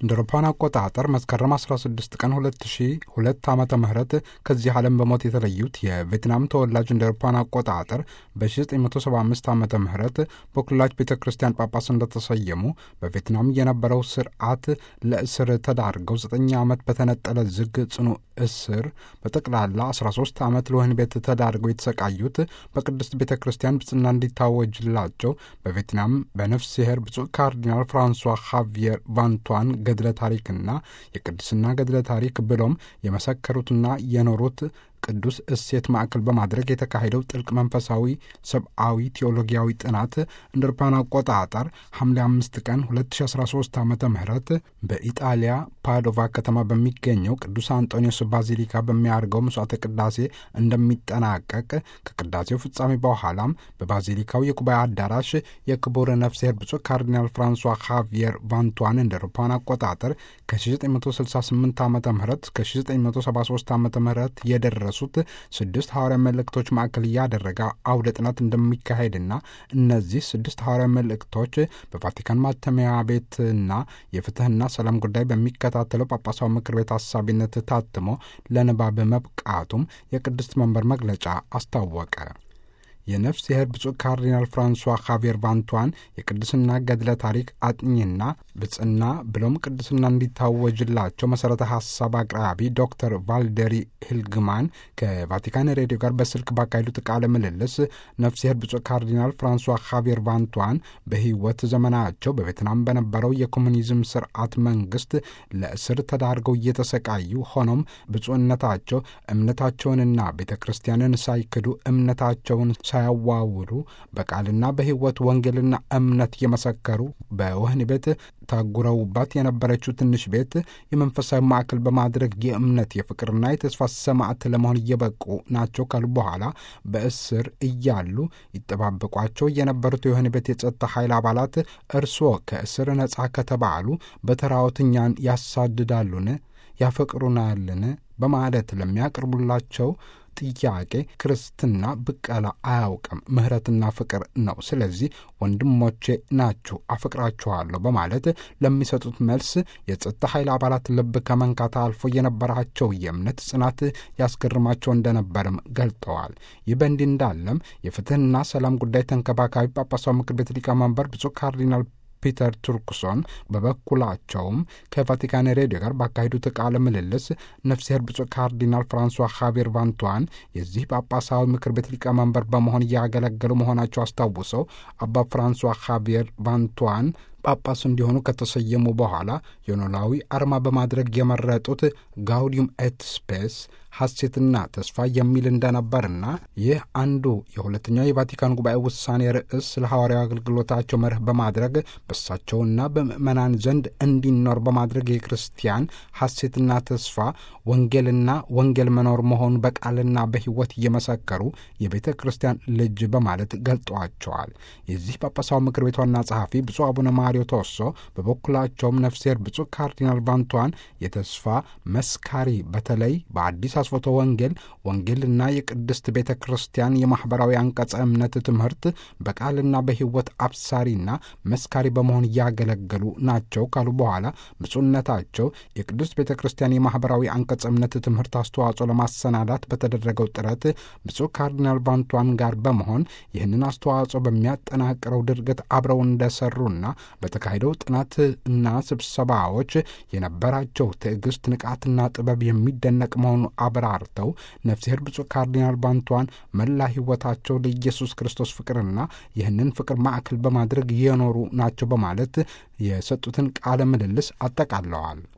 እንደ አውሮፓውያን አቆጣጠር መስከረም 16 ቀን 2002 ዓመተ ምህረት ከዚህ ዓለም በሞት የተለዩት የቬትናም ተወላጅ እንደ አውሮፓውያን አቆጣጠር በ1975 ዓመተ ምህረት በኩላች ቤተ ክርስቲያን ጳጳስ እንደተሰየሙ በቬትናም የነበረው ስርዓት ለእስር ተዳርገው 9 ዓመት በተነጠለ ዝግ ጽኑ እስር በጠቅላላ 13 ዓመት ለወህኒ ቤት ተዳርገው የተሰቃዩት በቅድስት ቤተ ክርስቲያን ብጽና እንዲታወጅላቸው በቬትናም በነፍስ ሲሄር ብፁዕ ካርዲናል ፍራንሷ ሃቪየር ቫንቷን ገድለ ታሪክና የቅድስና ገድለ ታሪክ ብሎም የመሰከሩትና የኖሩት ቅዱስ እሴት ማዕከል በማድረግ የተካሄደው ጥልቅ መንፈሳዊ፣ ሰብአዊ፣ ቴዎሎጊያዊ ጥናት እንደ አውሮፓውያን አቆጣጠር ሐምሌ አምስት ቀን 2013 ዓ ም በኢጣሊያ ፓዶቫ ከተማ በሚገኘው ቅዱስ አንጦኒዮስ ባዚሊካ በሚያደርገው መስዋዕተ ቅዳሴ እንደሚጠናቀቅ ከቅዳሴው ፍጻሜ በኋላም በባዚሊካው የጉባኤ አዳራሽ የክቡር ነፍስሄር ብፁዕ ካርዲናል ፍራንሷ ሃቪየር ቫንቷን እንደ አውሮፓውያን አቆጣጠር ከ1968 ዓ ም ከ1973 ዓ ም የደረሱ ሱት ስድስት ሐዋርያ መልእክቶች ማዕከል እያደረገ አውደ ጥናት እንደሚካሄድና እነዚህ ስድስት ሐዋርያ መልእክቶች በቫቲካን ማተሚያ ቤትና የፍትህና ሰላም ጉዳይ በሚከታተለው ጳጳሳዊ ምክር ቤት አሳቢነት ታትሞ ለንባብ መብቃቱም የቅድስት መንበር መግለጫ አስታወቀ። የነፍስ የህር ብፁዕ ካርዲናል ፍራንሷ ካቬር ቫንቷን የቅድስና ገድለ ታሪክ አጥኚና ብጽና ብሎም ቅድስና እንዲታወጅላቸው መሠረተ ሐሳብ አቅራቢ ዶክተር ቫልደሪ ሂልግማን ከቫቲካን ሬዲዮ ጋር በስልክ ባካሄዱት ቃለ ምልልስ ነፍስ የህር ብፁዕ ካርዲናል ፍራንሷ ካቬር ቫንቷን በህይወት ዘመናቸው በቬትናም በነበረው የኮሙኒዝም ስርዓት መንግስት ለእስር ተዳርገው እየተሰቃዩ ሆኖም ብፁዕነታቸው እምነታቸውንና ቤተ ክርስቲያንን ሳይክዱ እምነታቸውን ሳያዋውሉ በቃልና በህይወት ወንጌልና እምነት የመሰከሩ በወህኒ ቤት ታጉረውባት የነበረችው ትንሽ ቤት የመንፈሳዊ ማዕከል በማድረግ የእምነት የፍቅርና የተስፋ ሰማዕት ለመሆን እየበቁ ናቸው ካሉ በኋላ በእስር እያሉ ይጠባበቋቸው የነበሩት የወህኒ ቤት የጸጥታ ኃይል አባላት እርስዎ ከእስር ነጻ ከተባሉ በተራዎት እኛን ያሳድዳሉን? ያፈቅሩናልን? በማለት ለሚያቀርቡላቸው ጥያቄ ክርስትና ብቀላ አያውቅም፣ ምሕረትና ፍቅር ነው። ስለዚህ ወንድሞቼ ናችሁ፣ አፈቅራችኋለሁ በማለት ለሚሰጡት መልስ የጸጥታ ኃይል አባላት ልብ ከመንካት አልፎ የነበራቸው የእምነት ጽናት ያስገርማቸው እንደነበርም ገልጠዋል። ይህ በእንዲህ እንዳለም የፍትህና ሰላም ጉዳይ ተንከባካቢ ጳጳሳዊ ምክር ቤት ሊቀመንበር ብፁዕ ካርዲናል ፒተር ቱርክሶን በበኩላቸውም ከቫቲካን ሬዲዮ ጋር ባካሄዱት ቃለ ምልልስ ነፍስሄር ብፁዕ ካርዲናል ፍራንሷ ሃቬር ቫንቷን የዚህ ጳጳሳዊ ምክር ቤት ሊቀመንበር በመሆን እያገለገሉ መሆናቸው አስታውሰው አባ ፍራንሷ ሃቬር ቫንቷን ጳጳስ እንዲሆኑ ከተሰየሙ በኋላ የኖላዊ አርማ በማድረግ የመረጡት ጋውዲዩም ኤት ስፔስ ሐሴትና ተስፋ የሚል እንደነበርና ይህ አንዱ የሁለተኛው የቫቲካን ጉባኤ ውሳኔ ርዕስ ለሐዋርያዊ አገልግሎታቸው መርህ በማድረግ በሳቸውና በምዕመናን ዘንድ እንዲኖር በማድረግ የክርስቲያን ሐሴትና ተስፋ ወንጌልና ወንጌል መኖር መሆኑን በቃልና በሕይወት እየመሰከሩ የቤተ ክርስቲያን ልጅ በማለት ገልጠዋቸዋል። የዚህ ጳጳሳዊ ምክር ቤት ዋና ጸሐፊ ብፁዕ አቡነ ማሪዮ ቶሶ በበኩላቸውም ነፍሴር ብፁዕ ካርዲናል ቫንቷን የተስፋ መስካሪ በተለይ በአዲስ አስፎቶ ወንጌል ወንጌልና የቅድስት ቤተ ክርስቲያን የማኅበራዊ አንቀጸ እምነት ትምህርት በቃልና በሕይወት አብሳሪና መስካሪ በመሆን እያገለገሉ ናቸው ካሉ በኋላ ብፁዕነታቸው የቅድስት ቤተ ክርስቲያን የማኅበራዊ አንቀጸ እምነት ትምህርት አስተዋጽኦ ለማሰናዳት በተደረገው ጥረት ብፁዕ ካርዲናል ቫንቷን ጋር በመሆን ይህንን አስተዋጽኦ በሚያጠናቅረው ድርገት አብረው እንደሰሩና በተካሄደው ጥናት እና ስብሰባዎች የነበራቸው ትዕግስት፣ ንቃትና ጥበብ የሚደነቅ መሆኑ አብራርተው ነፍስሄር ብፁዕ ካርዲናል ቫንቷን መላ ሕይወታቸው ለኢየሱስ ክርስቶስ ፍቅርና ይህንን ፍቅር ማዕከል በማድረግ የኖሩ ናቸው በማለት የሰጡትን ቃለ ምልልስ አጠቃለዋል።